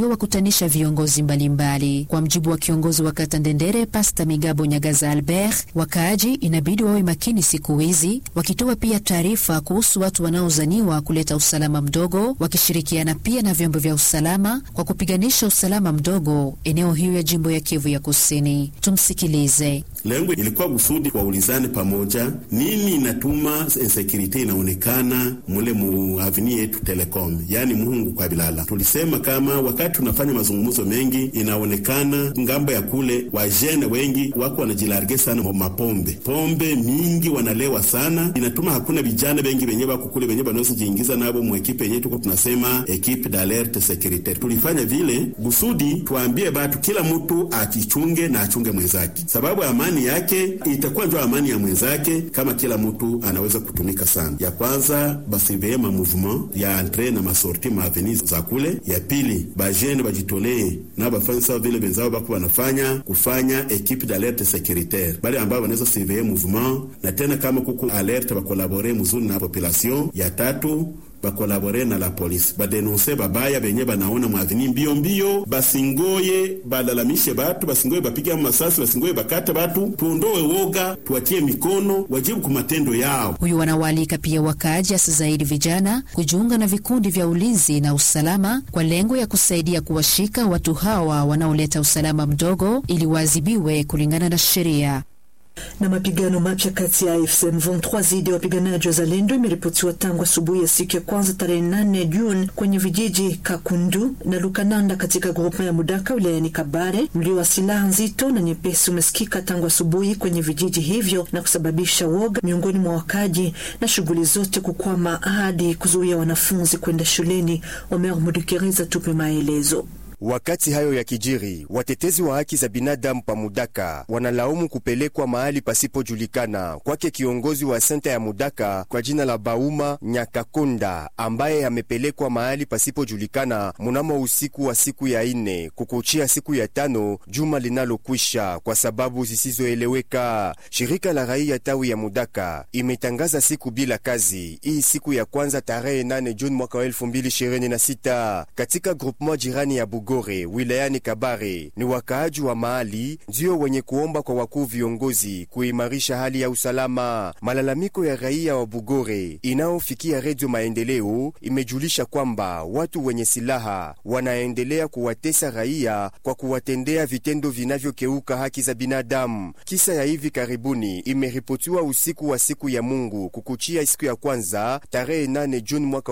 uliowakutanisha viongozi mbalimbali. Kwa mjibu wa kiongozi wa kata Ndendere, Pasta Migabo Nyagaza Albert, wakaaji inabidi wawe makini siku hizi, wakitoa pia taarifa kuhusu watu wanaozaniwa kuleta usalama mdogo, wakishirikiana pia na vyombo vya usalama kwa kupiganisha usalama mdogo eneo hiyo ya jimbo ya Kivu ya Kusini. Tumsikilize. Lengo ilikuwa kusudi waulizane pamoja, nini inatuma insekurite inaonekana mule mu avini yetu Telecom, yaani Muhungu kwa Bilala. Tulisema kama wakati tunafanya mazungumzo mengi, inaonekana ngambo ya kule wajene wengi wako wanajilarge sana mapombe, pombe mingi wanalewa sana, inatuma hakuna vijana wengi wenye wako kule wenye wanaweza jiingiza nabo mu ekipe yenye tuko tunasema ekipe d'alerte securitaire. Tulifanya vile kusudi tuambie batu kila mtu ajichunge na achunge mwenzake, sababu amani yake itakuwa ndio amani ya mwenzake kama kila mtu anaweza kutumika sana. Ya kwanza basiveye ma mouvement ya entre na masorti ma aveni za kule. Ya pili bajene bajitolee na bafanye sawa vile wenzao bako wanafanya kufanya equipe d'alerte securitaire, bale ambao wanaweza surveiller mouvement na tena kama kuku alerte bakolabore mzuri na population. Ya tatu bakolabore na la polisi badenonse babaya benye banaona mwavini mbio mbio, basingoye balalamishe batu, basingoye bapiga masasi, basingoye bakate batu. Tuondoe woga, tuachie mikono, wajibu ku matendo yao. Huyu wanawaalika pia wakaaji, hasa zaidi vijana, kujiunga na vikundi vya ulinzi na usalama kwa lengo ya kusaidia kuwashika watu hawa wanaoleta usalama mdogo ili waadhibiwe kulingana na sheria na mapigano mapya kati ya AFC M23 dhidi ya wapiganaji wa Zalendo imeripotiwa tangu asubuhi ya siku ya kwanza tarehe 8 Juni kwenye vijiji Kakundu na Lukananda katika grupa ya Mudaka wilayani Kabare. Mlio wa silaha nzito na nyepesi umesikika tangu asubuhi kwenye vijiji hivyo na kusababisha woga miongoni mwa wakaji na shughuli zote kukwama hadi kuzuia wanafunzi kwenda shuleni. Omer Mudukereza tupe maelezo. Wakati hayo ya kijiri, watetezi wa haki za binadamu pa Mudaka wanalaumu kupelekwa mahali pasipojulikana kwake kiongozi wa senta ya Mudaka kwa jina la Bauma Nyakakonda, ambaye amepelekwa mahali pasipojulikana munamo usiku wa siku ya ine kukuchia siku ya tano juma linalokwisha kwa sababu zisizoeleweka. Shirika la raia tawi ya Mudaka imetangaza siku bila kazi hii siku ya kwanza tarehe 8 Juni mwaka wa 2026 katika groupement jirani ya Bugo Gore wilayani Kabare ni wakaaji wa mahali ndio wenye kuomba kwa wakuu viongozi kuimarisha hali ya usalama. Malalamiko ya raia wa Bugore inayofikia Redio Maendeleo imejulisha kwamba watu wenye silaha wanaendelea kuwatesa raia kwa kuwatendea vitendo vinavyokeuka haki za binadamu. Kisa ya hivi karibuni imeripotiwa usiku wa siku ya Mungu kukuchia siku ya kwanza tarehe 8 Juni mwaka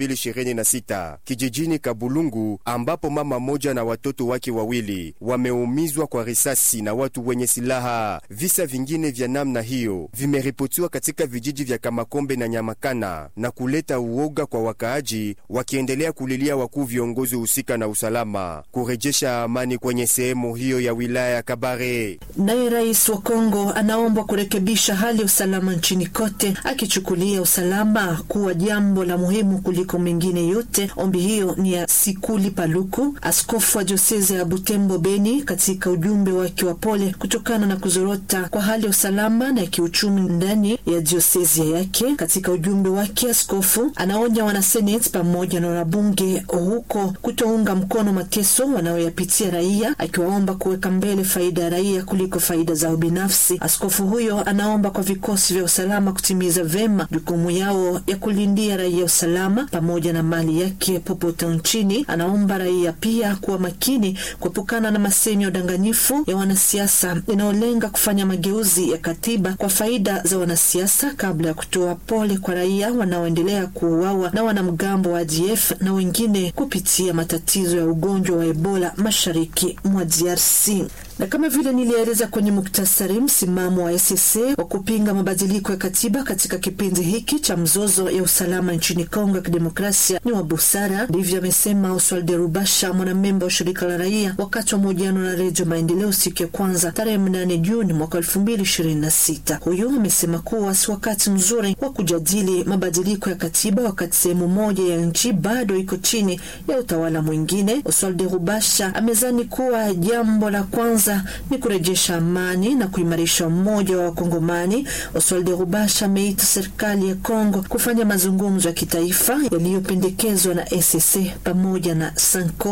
2026 kijijini Kabulungu ambapo mama moja na watoto wake wawili wameumizwa kwa risasi na watu wenye silaha. Visa vingine vya namna hiyo vimeripotiwa katika vijiji vya Kamakombe na Nyamakana na kuleta uoga kwa wakaaji, wakiendelea kulilia wakuu viongozi husika na usalama kurejesha amani kwenye sehemu hiyo ya wilaya ya Kabare. Naye rais wa Kongo anaombwa kurekebisha hali ya usalama nchini kote, akichukulia usalama kuwa jambo la muhimu kuliko mengine yote. Ombi hiyo ni ya Sikuli Paluku askofu wa diosezi ya Butembo Beni katika ujumbe wake wa pole kutokana na kuzorota kwa hali ya usalama na kiuchumi ndani ya diosezi yake. Katika ujumbe wake, askofu anaonya wanaseneti pamoja na wanabunge huko kutounga mkono mateso wanayoyapitia raia, akiwaomba kuweka mbele faida ya raia kuliko faida zao binafsi. Askofu huyo anaomba kwa vikosi vya usalama kutimiza vema jukumu yao ya kulindia raia usalama pamoja na mali yake popote nchini. Anaomba raia pia kuwa makini kuepukana na masemi ya udanganyifu ya wanasiasa inayolenga kufanya mageuzi ya katiba kwa faida za wanasiasa, kabla ya kutoa pole kwa raia wanaoendelea kuuawa na wanamgambo wa ADF na wengine kupitia matatizo ya ugonjwa wa Ebola mashariki mwa DRC na kama vile nilieleza kwenye muktasari, msimamo wa SSA wa kupinga mabadiliko ya katiba katika kipindi hiki cha mzozo ya usalama nchini Kongo ya Kidemokrasia ni wa busara. Ndivyo amesema Oswald Rubasha, mwanamemba wa shirika la raia, wakati wa mahojiano na Redio Maendeleo siku ya kwanza tarehe mnane Juni mwaka elfu mbili ishirini na sita. Huyu amesema kuwa si wakati mzuri wa kujadili mabadiliko ya katiba wakati sehemu moja ya nchi bado iko chini ya utawala mwingine. Oswald Rubasha amezani kuwa jambo la kwanza ni kurejesha amani na kuimarisha umoja wa Wakongomani. Oswald Rubasha ameita serikali ya Kongo kufanya mazungumzo ya kitaifa yaliyopendekezwa na SSA pamoja na Sanko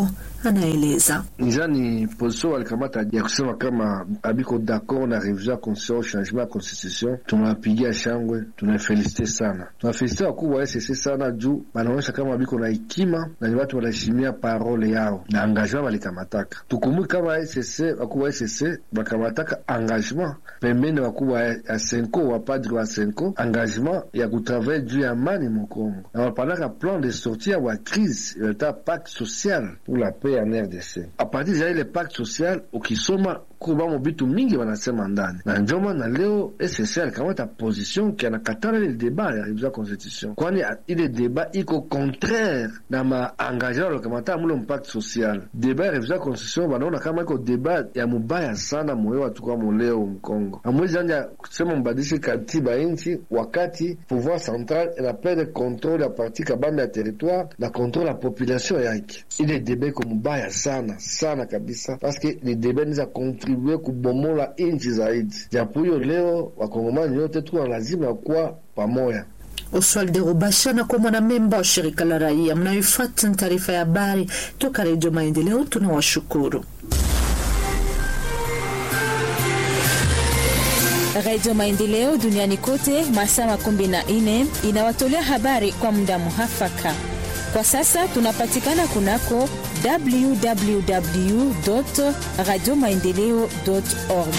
anaeleza. Nizani position walikamata ya kusema kama abiko d'accord na revision ya constitution changement ya constitution, tunawapigia shangwe, tunafelisite sana, tunafelisite wakubwa wa SSC sana juu wanaonyesha kama biko na hekima na ni watu wanaheshimia parole yao na engagement walikamataka. Tukumbuki kama SSC wakubwa wa SSC wakamataka engagement pembeni, wakubwa ya Senko wapadri wa Senko engagement ya kutravaille juu ya amani Mokongo, na wapanaka plan de sortie wa crise ileta pacte social pour la paix en RDC. A partir ya ile pacte social ukisoma kubamo bitu mingi wanasema ndani na njoma na leo SSC alikamata position ki anakatana ile deba ya revision constitution, kwani ile deba iko contraire na maengagement walikamata mule mpacte social. Deba ya revision constitution wanaona kama iko deba ya mubaya sana moyo watu kama leo Mkongo amwezi anja kusema mbadilishe katiba inchi wakati pouvoir central inaperde controle ya parti kabambe ya territoire na controle ya population yake. Ile deba iko mubaya sana sana kabisa, paske ni deba niza kontribue kubomola inchi zaidi. Japo hiyo leo wakongomani yote tuko lazima ya kuwa pamoja. Oswald Rubasha na kwa mwanamemba wa shirika la raia mnayoifuata taarifa ya habari toka Redio Maendeleo, tunawashukuru. Radio Maendeleo duniani kote masaa makumi na nne inawatolea habari kwa muda muhafaka. Kwa sasa tunapatikana kunako www radio maendeleo org.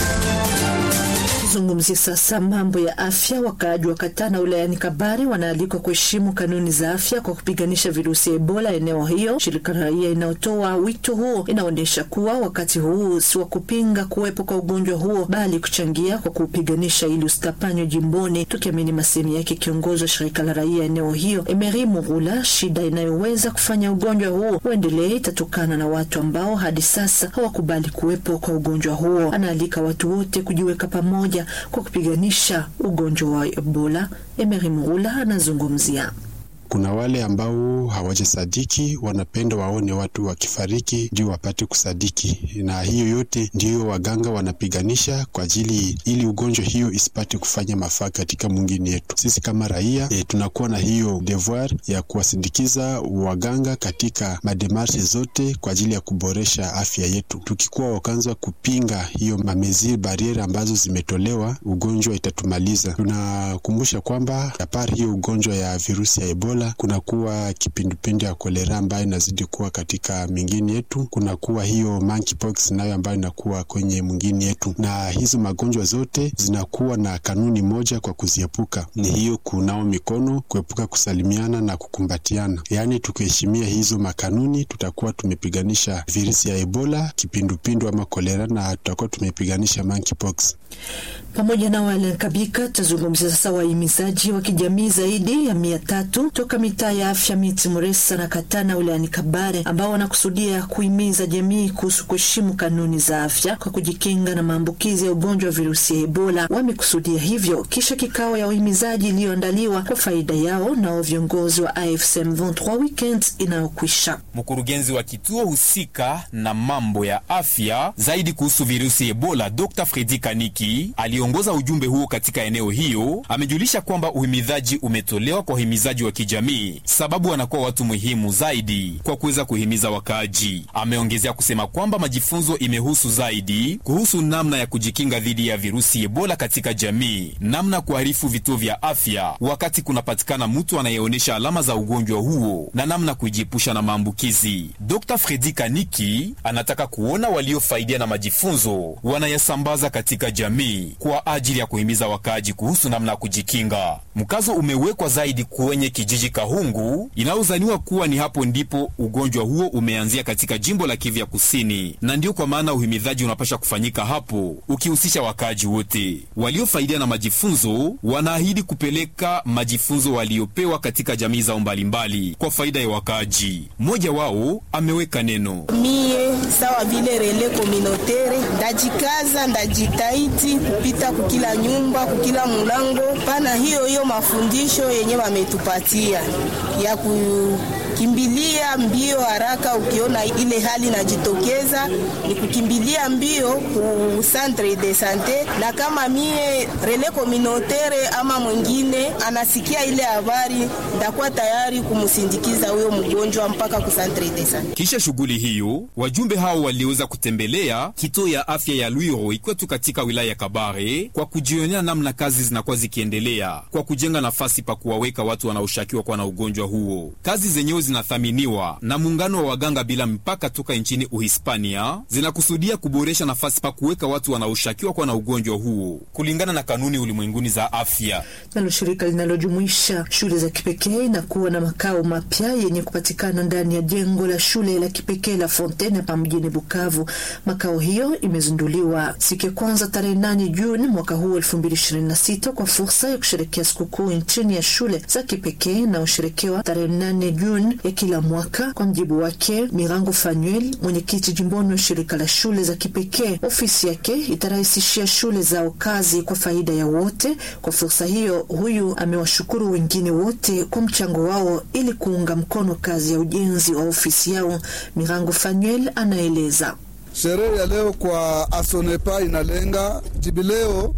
Tuzungumzie sasa mambo ya afya. Wakaaji wa Katana wilayani Kabare wanaalikwa kuheshimu kanuni za afya kwa kupiganisha virusi ya Ebola eneo hiyo. Shirika la raia inayotoa wito huo inaonyesha kuwa wakati huu si wa kupinga kuwepo kwa ugonjwa huo, bali kuchangia kwa kuupiganisha ili usitapanywe jimboni, tukiamini masemi yake kiongozi wa shirika la raia eneo hiyo Emery Murula. Shida inayoweza kufanya ugonjwa huo uendelee itatokana na watu ambao hadi sasa hawakubali kuwepo kwa ugonjwa huo. Anaalika watu wote kujiweka pamoja kwa kupiganisha ugonjwa wa Ebola. Emery Murula anazungumzia kuna wale ambao hawajasadiki, wanapenda waone watu wakifariki juu wapate kusadiki, na hiyo yote ndiyo waganga wanapiganisha kwa ajili ili ugonjwa hiyo isipate kufanya mafaa katika mwingine yetu. Sisi kama raia e, tunakuwa na hiyo devoir ya kuwasindikiza waganga katika mademarshe zote kwa ajili ya kuboresha afya yetu. Tukikuwa wakanza kupinga hiyo mamezir bariere ambazo zimetolewa, ugonjwa itatumaliza. Tunakumbusha kwamba apari hiyo ugonjwa ya virusi ya Ebola kunakuwa kipindupindu ya kolera ambayo inazidi kuwa katika mingine yetu, kunakuwa hiyo monkeypox nayo ambayo inakuwa kwenye mwingine yetu, na hizo magonjwa zote zinakuwa na kanuni moja kwa kuziepuka, ni hiyo kunao mikono, kuepuka kusalimiana na kukumbatiana. Yaani tukiheshimia hizo makanuni, tutakuwa tumepiganisha virusi ya Ebola, kipindupindu ama kolera, na tutakuwa tumepiganisha monkeypox. Pamoja na wale kabika, tazungumzia sasa wahimizaji wa kijamii zaidi ya mia tatu toka mitaa ya afya Miti Muresa na Katana wilayani Kabare ambao wanakusudia kuhimiza jamii kuhusu kuheshimu kanuni za afya kwa kujikinga na maambukizi ya ugonjwa wa virusi ya Ebola. Wamekusudia hivyo kisha kikao ya uhimizaji iliyoandaliwa kwa faida yao nao viongozi wa AFC M23 weekend inayokwisha. Mkurugenzi wa kituo husika na mambo ya afya zaidi kuhusu virusi Ebola, Dr. Fredi Kaniki aliongoza ujumbe huo katika eneo hiyo. Amejulisha kwamba uhimidhaji umetolewa kwa uhimizaji wa kijamii, sababu wanakuwa watu muhimu zaidi kwa kuweza kuhimiza wakaaji. Ameongezea kusema kwamba majifunzo imehusu zaidi kuhusu namna ya kujikinga dhidi ya virusi Ebola katika jamii, namna kuharifu vituo vya afya wakati kunapatikana mtu anayeonyesha alama za ugonjwa huo na namna kujiepusha na maambukizi. Dr. Fredi Kaniki anataka kuona waliofaidia na majifunzo wanayasambaza katika jamii kwa ajili ya kuhimiza wakaaji kuhusu namna ya kujikinga. Mkazo umewekwa zaidi kwenye kijiji Kahungu inayozaniwa kuwa ni hapo ndipo ugonjwa huo umeanzia katika jimbo la Kivu ya Kusini, na ndiyo kwa maana uhimidhaji unapasha kufanyika hapo ukihusisha wakaaji wote. Waliofaidia na majifunzo wanaahidi kupeleka majifunzo waliopewa katika jamii zao mbalimbali kwa faida ya wakaaji. Mmoja wao ameweka neno: mie sawa vile rele kominotere ndajikaza, ndajitaiti kupita kukila nyumba, kukila mulango pana hiyo hiyo mafundisho yenye wametupatia ya kimbilia mbio haraka. Ukiona ile hali inajitokeza, ni kukimbilia mbio ku centre de sante, na kama mie rele communautaire ama mwingine anasikia ile habari, ndakuwa tayari kumsindikiza huyo mgonjwa mpaka ku centre de sante. Kisha shughuli hiyo, wajumbe hao waliweza kutembelea kituo ya afya ya Lwiro ikwetu katika wilaya ya Kabare kwa kujionea namna kazi zinakuwa zikiendelea kwa kujenga nafasi pa kuwaweka watu wanaoshukiwa kuwa na ugonjwa huo. Kazi zenyewe zinathaminiwa na muungano wa waganga bila mpaka toka nchini Uhispania, zinakusudia kuboresha nafasi pa kuweka watu wanaoshukiwa kuwa na ugonjwa huo kulingana na kanuni ulimwenguni za afya. Nalo shirika linalojumuisha shule za kipekee na kuwa na makao mapya yenye kupatikana ndani ya jengo la shule la kipekee la Fontaine hapa mjini Bukavu. Makao hiyo imezinduliwa siku ya kwanza tarehe 8 Juni mwaka huu 2026 kwa fursa ya kusherekea sikukuu nchini ya shule za kipekee na usherekewa tarehe 8 Juni ya kila mwaka. Kwa mjibu wake Mirango Fanuel, mwenyekiti jimboni wa shirika la shule za kipekee, ofisi yake itarahisishia shule zao kazi kwa faida ya wote. Kwa fursa hiyo, huyu amewashukuru wengine wote kwa mchango wao ili kuunga mkono kazi ya ujenzi wa ofisi yao. Mirango Fanuel anaeleza. Sherehe ya leo kwa Asonepa inalenga jubileo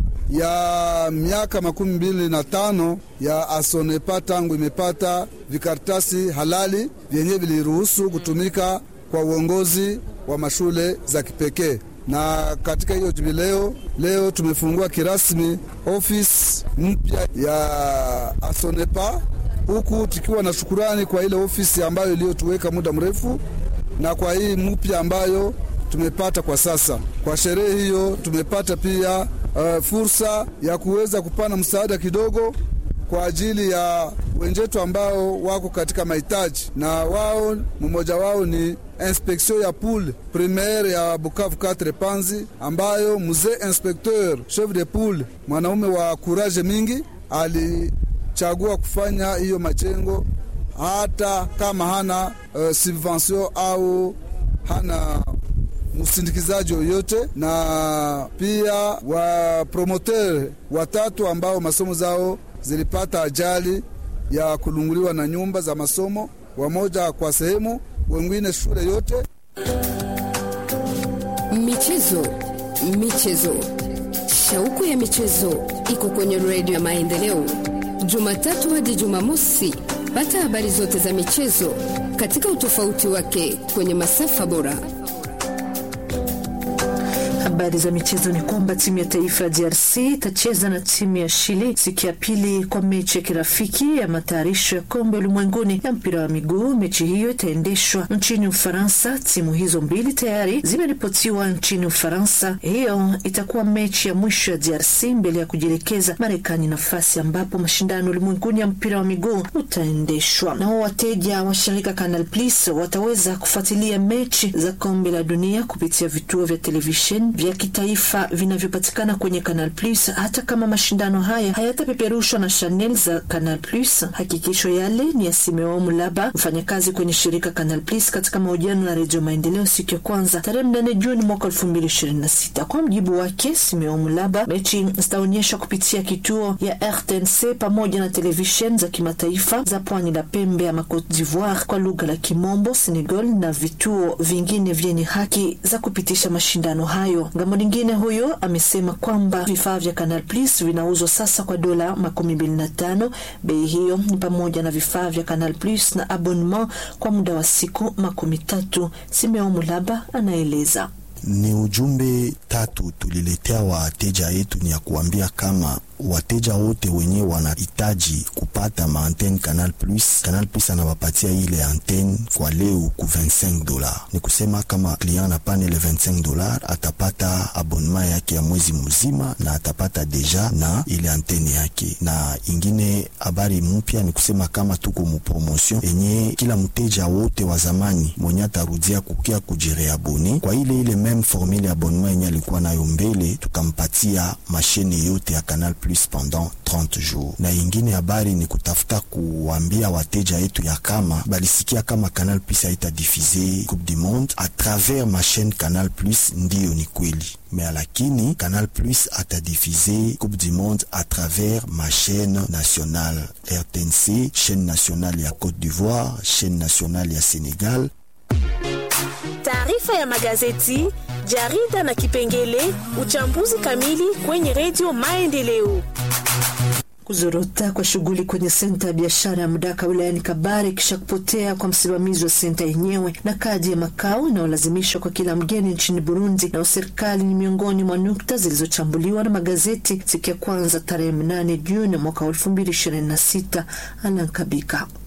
ya miaka makumi mbili na tano ya Asonepa tangu imepata vikaratasi halali vyenye viliruhusu kutumika kwa uongozi wa mashule za kipekee. Na katika hiyo jubileo leo tumefungua kirasmi ofisi mpya ya Asonepa, huku tukiwa na shukurani kwa ile ofisi ambayo iliyotuweka muda mrefu na kwa hii mpya ambayo tumepata kwa sasa. Kwa sherehe hiyo tumepata pia uh, fursa ya kuweza kupana msaada kidogo kwa ajili ya wenzetu ambao wako katika mahitaji, na wao mmoja wao ni inspektion ya poule primaire ya Bukavu 4 Panzi, ambayo mzee inspecteur chef de poule mwanaume wa kuraje mingi alichagua kufanya hiyo majengo hata kama hana uh, subvention au hana msindikizaji yoyote, na pia wapromoteur watatu ambao masomo zao zilipata ajali ya kulunguliwa na nyumba za masomo, wamoja kwa sehemu, wengine shule yote. Michezo, michezo, shauku ya michezo iko kwenye redio ya Maendeleo, Jumatatu hadi Jumamosi. Pata habari zote za michezo katika utofauti wake kwenye masafa bora. Habari za michezo ni kwamba timu ya taifa ya DRC itacheza na timu ya Chile siku ya pili kwa mechi ya kirafiki ya matayarisho ya kombe ulimwenguni ya mpira wa miguu. Mechi hiyo itaendeshwa nchini Ufaransa. Timu hizo mbili tayari zimeripotiwa nchini Ufaransa. Hiyo itakuwa mechi ya mwisho ya DRC mbele ya kujielekeza Marekani, nafasi ambapo mashindano ulimwenguni ya mpira wa miguu utaendeshwa. Nao wateja wa shirika Canal Plus wataweza kufuatilia mechi za kombe la dunia kupitia vituo vya televisheni vya kitaifa vinavyopatikana kwenye Canal Plus, hata kama mashindano haya hayatapeperushwa na Chanel za Canal Plus. Hakikisho yale ni ya Simeo Mulaba, mfanyakazi kwenye shirika Canal Plus, katika mahojiano na Redio Maendeleo siku ya kwanza tarehe mnane Juni mwaka elfu mbili ishirini na sita. Kwa mjibu wake Simeo Mulaba, mechi zitaonyeshwa kupitia kituo ya RTNC pamoja na televishen za kimataifa za pwani la pembe ya Cote d'Ivoire kwa lugha la Kimombo, Senegal na vituo vingine vyenye haki za kupitisha mashindano hayo. Ngambo lingine, huyo amesema kwamba vifaa vya Canal Plus vinauzwa sasa kwa dola makumi mbili na tano. Bei hiyo ni pamoja na vifaa vya Canal Plus na abonnement kwa muda wa siku makumi tatu. Simeo Mulaba anaeleza. Ni ujumbe tatu tuliletea wateja yetu, ni ya kuambia kama wateja wote wenye wanahitaji kupata maantene Canal Plus, Canal Plus anawapatia ile antene kwa leo ku 25 dola. Ni kusema kama client anapana ile 25 dola atapata abonnement yake ya mwezi mzima na atapata deja na ile antene yake. Na ingine habari mpya ni kusema kama tuko mu promotion enye kila mteja wote wa zamani mwenye atarudia kukia kujireabone kwa ile ile meme formule abonnement yenye alikuwa nayo mbele, tukampatia mashine yote ya Canal Plus Plus pendant 30 jours. Na ingine habari ni kutafuta kuambia wateja yetu ya kama balisikia kama Canal Plus haitadifize Coupe du Monde à travers ma chaîne Canal Plus, ndiyo ni kweli mais lakini Canal Plus atadifize Coupe du Monde à travers ma chaîne nationale RTNC, chaîne nationale ya Côte d'Ivoire, chaîne nationale ya Sénégal. Taarifa ya magazeti, jarida na kipengele uchambuzi kamili kwenye redio Maendeleo. Kuzorota kwa shughuli kwenye senta ya biashara ya Mdaka wilayani Kabare kisha kupotea kwa msimamizi wa senta yenyewe na kadi ya makao inayolazimishwa kwa kila mgeni nchini Burundi na serikali ni miongoni mwa nukta zilizochambuliwa na magazeti siku ya kwanza tarehe 8 Juni mwaka 2026. Alan Kabika